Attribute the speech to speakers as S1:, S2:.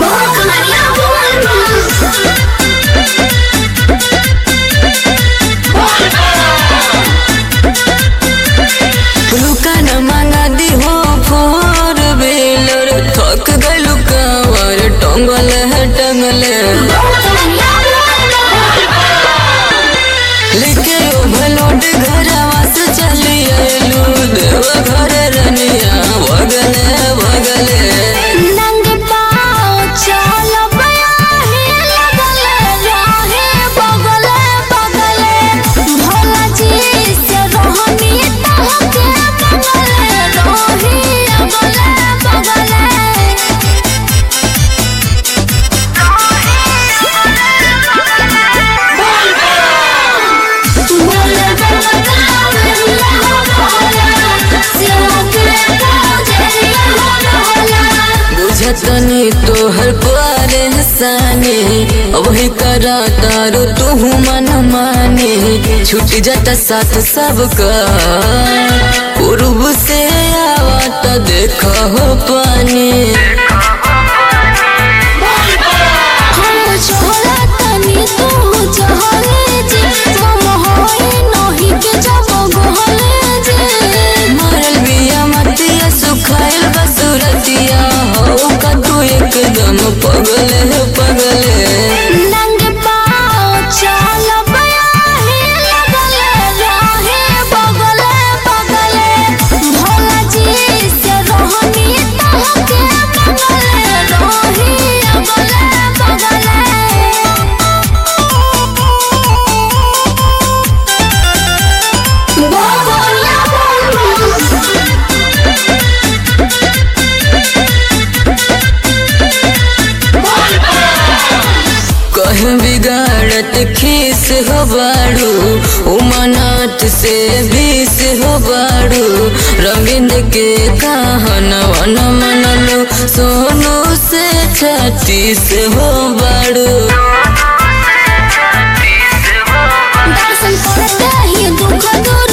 S1: रुका न मांगा दी हो फोर व्हीलर थक गइलू कावर टंगल है टंगले लेके ओवरलोड घरवा से चली आइलू देव घर रनिया भगले भगले
S2: नंगे पाँव चल बयाहे लगले राहे बगले बगले भोला जी से रोहनी तहके बगले रोही अगले बगले बोले बगले सिवा के पूजरिया होला
S1: बुझतनी तोहर प्यारे हसाने वही करा तारो तू मन माने छूट जाता साथ सबका पूर्व से आवत देखा हो पानी
S2: हम छोला तनी तू चहले जे हम होई नही के जब गोहले जे
S1: मरल बिया मतिया सुखाइल बसुरतिया हो का तू एकदम पगले पगले
S2: नंगे पाँव चल बयाहे लगले राहे बगले बगले भोला जी से रोहनी तहके बगले रोही अगले बगले
S1: कह बिगाड़त खीस हो बाड़ू उमनाथ से बीस हो बाड़ू रविंद्र के कहनवा न मनलो सोनू से छत्तीस हो बाड़ू
S2: दर्शन करते ही दुख दूर